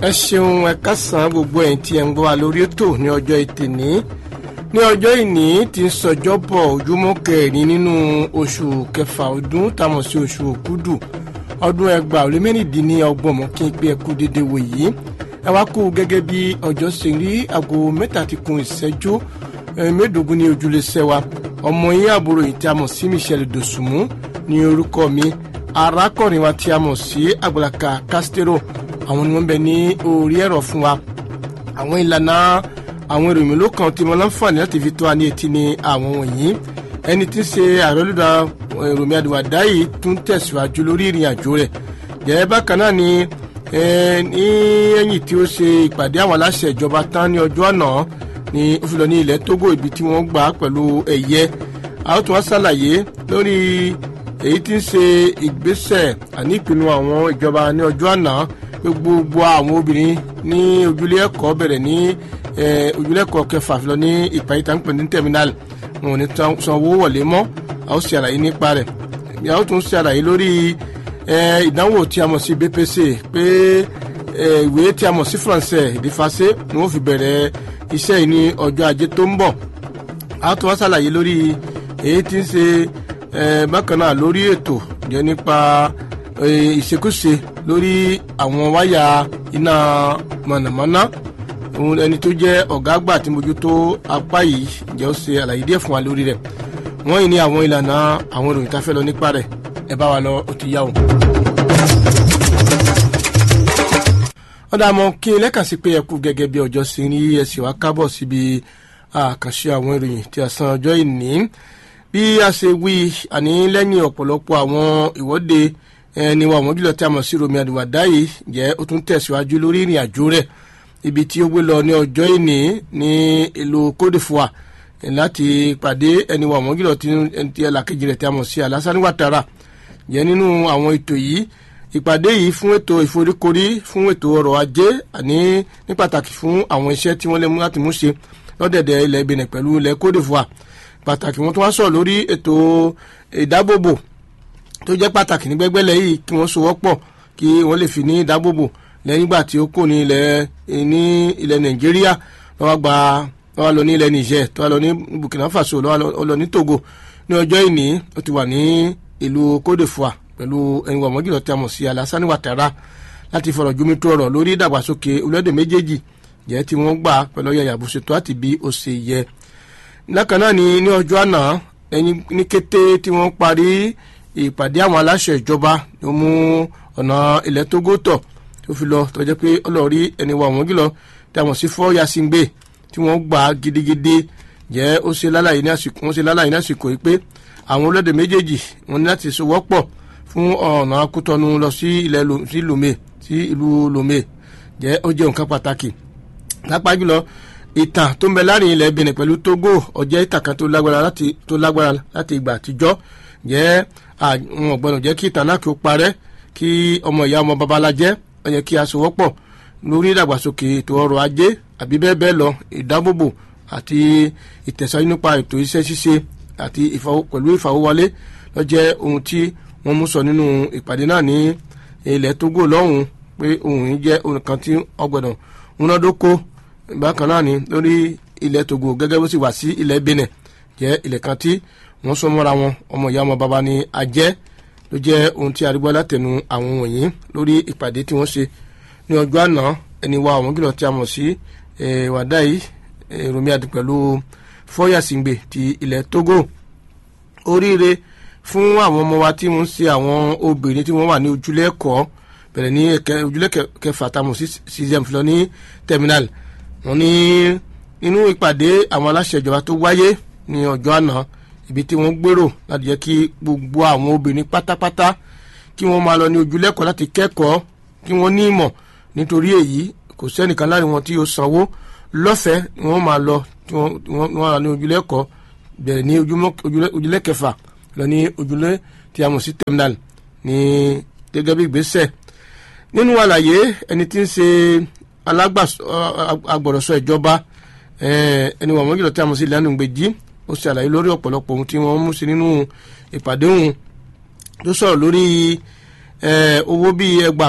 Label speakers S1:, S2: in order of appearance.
S1: ẹ ṣeun ẹ kásán gbogbo ẹ̀yin tí ẹ ń gbọ́ wa lórí ètò ní ọjọ́ ìtìní ní ọjọ́ ìní tí ń sọjọ́ bọ̀ ojúmọ́ kẹrin nínú oṣù kẹfà ọdún táwọn sí oṣù òkúdù ọdún ẹgbàá ó lé mẹ́rìndínlọ́gbọ̀n mọ́ kí n pé ẹ kú dédé wò yìí ẹ wá kú gẹ́gẹ́ bí ọjọ́ ṣe rí aago mẹ́ta ti kun ìṣẹ́jú mẹ́ẹ̀ẹ́dógún ní ojúlé sẹ́wà ọmọ yín àbúrò yìí tí a mọ̀ sí Michelle Dosùnmù ní orúkọ mi arákùnrin wa tí a mọ̀ sí Àgbàlàkà Castero àwọn ni wọ́n bẹ ní orí ẹ̀rọ fún wa àwọn ìlànà àwọn ìròyìn ló kàn tí mo láǹfààní láti fi tó wa ní etí ni àwọn wọ̀nyí ẹni tí ń ṣe àròlùdà ìròyìn àdìwàdá yìí tún tẹ̀síwájú lórí ìrìn àjò rẹ̀ jẹ́ bákan náà ni ní ẹ̀yìn tí ó ṣe ìpàdé àwọn aláṣẹ ìjọba tán ní ọjọ́ àná ni ó fi lọ ní ilẹ̀ Togo ibi tí wọ́n gbà pẹ̀lú ẹ̀yẹ a ó tún wá ṣàlàyé lórí èyí tí ń ṣe ìgbésẹ̀ àní ìpinnu àwọn ìjọba ní ọjọ́ àná pé gbogbo àwọn obìnrin ní ojúlé ẹ̀kọ́ bẹ̀rẹ̀ ní ojúlé ẹ̀kọ́ kẹfà fi lọ ní ìpàdé tá ń pè ní terminal wọn ò ní san owó wọlé mọ́ a ó ṣe àlàyé nípa rẹ̀ a ó tún ṣe àlàyé lórí ìdánwò tí a mọ̀ sí BPC pé ìwé tí a mọ̀ sí français ìdífàṣẹ ni wọ́n fi bẹ̀rẹ̀ iṣẹ́ yìí ní ọjọ́ ajé tó ń bọ̀ a ó tún wá ṣàlàyé lórí èyí tí ń ṣe bákan náà lórí ètò jẹ́ nípa ìṣekúṣe lórí àwọn wáyà iná mọ̀nàmọ́ná ẹni tó jẹ́ ọ̀gá àgbà tí mójútó apá yìí jẹ́ ó ṣe àlàyé díẹ̀ fún wa lórí rẹ̀ wọ́n yìí ní àwọn ìlànà àwọn ìròyìn tá a fẹ́ lọ nípa rẹ̀ ẹ bá wa lọ ó ti yá o. wọ́n dà mọ́ kí lẹ́kàn sí pé ẹ kú gẹ́gẹ́ bí ọjọ́ sí ní ẹ̀sìn wa kábọ̀ síbi àkànṣe àwọn ìròyìn tí a san ọjọ́ ìní bí a ṣe wí àní lẹ́yìn ọ̀pọ̀lọpọ̀ àwọn ìwọ́de ẹni wa àwọn jùlọ tí a mọ̀ sí Romi Àdìwàdá yìí jẹ́ ó tún tẹ̀síwájú lórí ìrìn àjò rẹ̀ ibi tí ó gbé lọ ní ọjọ́ ìní ní ìlú Côte d'Ivoire láti pàdé ẹni wa àwọn jùlọ tí ẹlàkejì rẹ̀ tí a mọ̀ sí Alassane Ouattara jẹ́ nínú àwọn ètò yìí ìpàdé yìí fún ètò ìforíkorí fún ètò ọrọ̀ ajé àní ní pàtàkì fún àwọn iṣẹ́ tí wọ́n lè mú láti mú ṣe lọ́dẹ̀dẹ̀ ilẹ̀ Benin pẹ̀lú ilẹ̀ Côte d'Ivoire pàtàkì wọn tún wá sọ̀rọ̀ lórí ètò ìdábòbò tó jẹ́ pàtàkì ní gbẹ́gbẹ́lẹ̀ yìí kí wọ́n sowọ́pọ̀ kí wọ́n lè fi ní ìdábòbò lẹ́yìn ìgbà tí ó kò ní ilẹ̀ ní ilẹ̀ Nàìjíríà lọ́wọ́ gba lọ́wọ́ lọ ní ilẹ̀ Niger tó wà lọ ní Burkina Faso lọ́wọ́ lọ ní Togo ní ọjọ́ ìní ó ti wà ní ìlú Côte d'Ivoire pẹ̀lú ẹni wà mọ́jìlọ́ tí a mọ̀ sí Alassane Ouattara láti fọ̀rọ̀ jomi tó ọ̀rọ̀ lórí ìdàgbàsókè orílẹ̀-èdè méjèèjì jẹ́ tí wọ́n gbà pẹ̀lú ọ̀yà àbùsètò àti bí ó ṣe yẹ. lákan náà ni ní ọjọ́ àná ẹni ní kété tí wọ́n parí ìpàdé àwọn aláṣẹ ìjọba ló mú ọ̀nà ilẹ̀ Togo tọ̀ tó fi lọ tó jẹ́ pé ọlọ́ọ̀rí ẹni wà mọ́jìlọ́ tí a mọ̀ sí fọ́ Yasingbe tí wọ́n gbà gidigidi jẹ́ ó ṣe lálàyé ní àsìkò yìí pé àwọn orílẹ̀-èdè méjèèjì wọ́n ní láti sowọ́pọ̀ fún ọ̀nà akútọ́nu lọ sí ilẹ̀ sí Lomé sí ìlú Lomé jẹ́ ó jẹ́ nǹkan pàtàkì lápá jùlọ ìtàn tó ń bẹ láàrin ilẹ̀ Benin pẹ̀lú Togo ó jẹ́ ìtàn kan tó lágbára láti tó lágbára láti ìgbà àtijọ́ jẹ́ àwọn ọ̀gbọ́n jẹ́ kí ìtàn náà kí ó parẹ́ kí ọmọ ìyá ọmọ babalá jẹ́ ó yẹ kí a sowọ́pọ̀ lórí ìdàgbàsókè ètò ọrọ̀ ajé àbí bẹ́ẹ̀ bẹ́ẹ̀ lọ ìdábòbò àti ìtẹ̀síwájú nípa ètò iṣẹ́ ṣíṣe àti pẹ̀lú ìfàwọ́wọlé ló jẹ́ ohun tí wọ́n mú sọ nínú ìpàdé náà ní ilẹ̀ Togo lọ́hùn pé ohun yìí jẹ́ ohun kan tí ọgbọ̀dọ̀ múnádóko bákan náà ni lórí ilẹ̀ Togo gẹ́gẹ́ bó sì wà sí ilẹ̀ Benin jẹ́ ilẹ̀ kan tí wọ́n sọ mọ́ra wọn ọmọ ìyá ọmọ bàbá ni ajẹ́ ló jẹ́ ohun tí arígbọ́ látẹnu àwọn wọ̀nyí lórí ìpàdé tí wọ́n ṣe ní ọjọ́ àná ẹni wa àwọn kìlọ̀ tí a mọ̀ sí wàdáì Romi Adi pẹ̀lú Fọ́yàsìngbè ti ilẹ̀ Togo oríire fún àwọn ọmọ wa tí wọ́n ń ṣe àwọn obìnrin tí wọ́n wà ní ojúlé ẹ̀kọ́ bẹ̀rẹ̀ ní ojúlé kẹfà tamọ̀ sí cgm filọ ní terminal wọ́n ní nínú ìpàdé àwọn aláṣẹ ìjọba tó wáyé ní ọjọ́ àná ibi tí wọ́n gbèrò láti jẹ́ kí gbogbo àwọn obìnrin pátápátá kí wọ́n máa lọ ní ojúlé ẹ̀kọ́ láti kẹ́kọ̀ọ́ kí wọ́n ní ìmọ̀ nítorí èyí kò sẹ́nìkan láàrin wọn tí yóò sanwó lọ́fẹ̀ẹ́ ni wọ́n máa lọ tí wọ́n wà ní ojúlé ẹ̀kọ́ bẹ̀rẹ̀ ní ojúlé kẹfà lọ ní ojúlé tí a mọ̀ sí terminal ní gẹ́gẹ́ bí ìgbésẹ̀ nínú àlàyé ẹni tí ń ṣe agbọ̀rọ̀sọ ìjọba ẹni wọ̀n mọ́jọ́lọ́ tí a mọ̀ sí ìlànà ìgbèjì ó ṣe àlàyé lórí ọ̀pọ̀lọpọ̀ ohun tí wọ́n mú sí nínú ìpàdé òun tó sọ̀rọ̀ lórí owó bíi ẹgbàá